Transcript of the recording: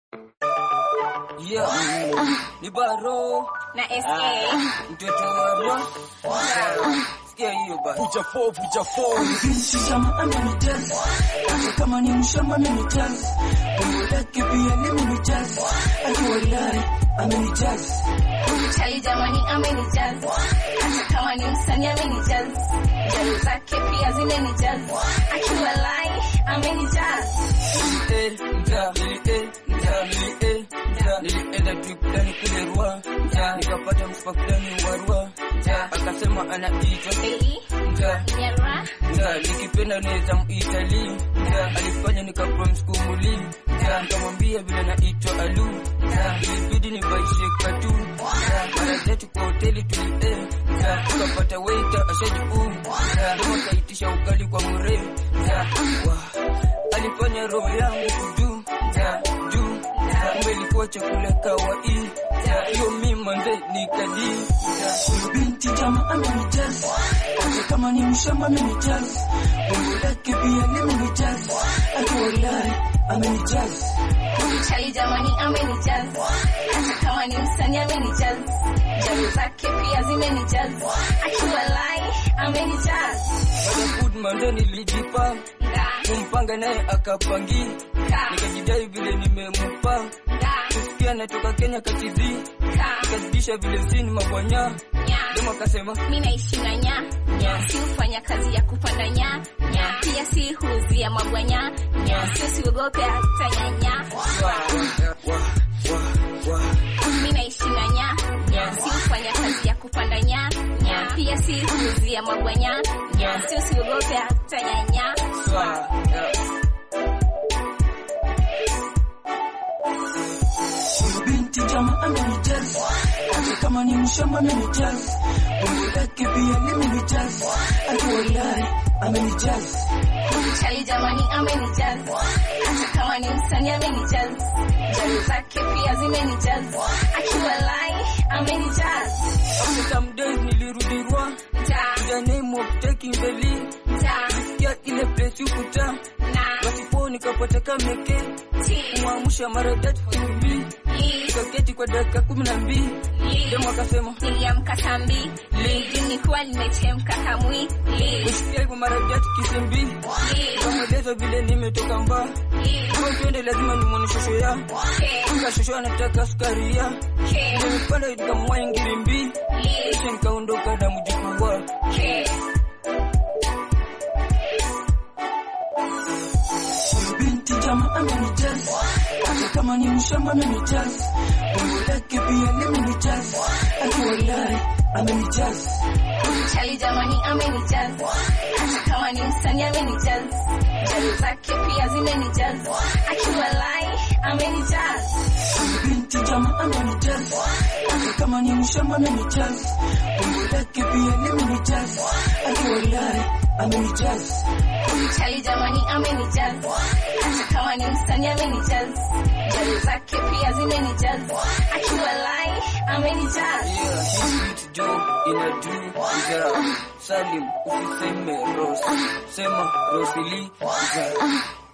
Yeah, ni baro na SA mtoto wa roho. Sikia hiyo basi. Puja fo, puja fo. Binti chama amenijaza hata kama ni mshamba amenijaza umbo lake pia limenijaza akiwalai amenijaza chali jamani amenijaza hata kama ni msanii amenijaza jali zake pia zimenijaza akiwa lai amenijaza Eh, nja, eh, nja, eh, nja. Nilienda trip fulani kule Rua, nja. Nikapata msipa fulani wa Rua, nja. Akasema anaitwa Baby, nja. Nyara, Nja, nikipenda naweza muitali Nja, alifanya nikapromise kumuli Nja, nikamwambia vile naitwa Alu Nja, ilibidi nivaishe katu Nja, mara zetu kwa hoteli tulie Nja, tukapata waiter ashaji uu Nja, dema kaitisha ugali kwa mure Nja, wa alifanya roho yangu kudu Nja, juu Nja, kumbe ilikuwa chakula kawaii Nja, hiyo mi manze nikadi Nja, huyu binti chama amenijaza hata kama ni mshamba amenijaza umbo lake pia limenijaza akiwalai amenijaza chali jamani amenijaza hata kama ni msanii amenijaza jali zake pia zimenijaza akiwa lai amenijaza Baada food manze nilijipa nga kumpanga naye akapangi nga nikajidai vile nimemupa nga kusikia natoka Kenya katizi nga nikazidisha vile sini mabwanya nya demo akasema mi naishi na nya nya si hufanya kazi ya kupanda nya nya pia si huuzia mabwanya nya sio siogope hata nyanya wa wa wa wa mi naishi na nya nya si hufanya kazi ya kupanda nya nya pia si huuzia mabwanya nya sio siogope hata nyanya wa huyu binti chama amenijaza hata kama ni mshamba amenijaza umbo lake pia limenijaza akiwalai amenijaza chali jamani amenijaza hata kama ni msanii amenijaza jali zake pia zimenijaza akiwa lai amenijaza after some days nilirudi Rwa ta the name of taking the lead ta ya ile place ukuta na wasipo nikapata kameke ti kumwamsha mara tatu hivi li nikaketi kwa dakika kumi na mbili li demo akasema niliamka saa mbili li nilikuwa nimechemka kamwi li kusikia hivyo mara tatu kisimbi li kamweleza vile nimetoka mbaa li kama tuende lazima nimwone shosho ya ke Anga shosho anataka sukari ya ke Nimepanda nikamwahi ngirimbi li Kisha nikaondoka na mjukuu wa ke huyu binti chama amenijaza hata kama ni mshamba amenijaza umbo lake pia limenijaza akiwalai amenijaza chali jamani amenijaza hata kama ni msanii amenijaza jali zake pia zimenijaza akiwa lai amenijaza huyu binti chama amenijaza hata kama ni mshamba amenijaza umbo lake pia limenijaza akiwalai amenijaza chali jamani amenijaza hata kama ni msanii amenijaza jali zake pia zimenijaza akiwa lai amenijaza Yeah, hii beat jo inadu Iza Salim usiseme Ros Sema Rosili Iza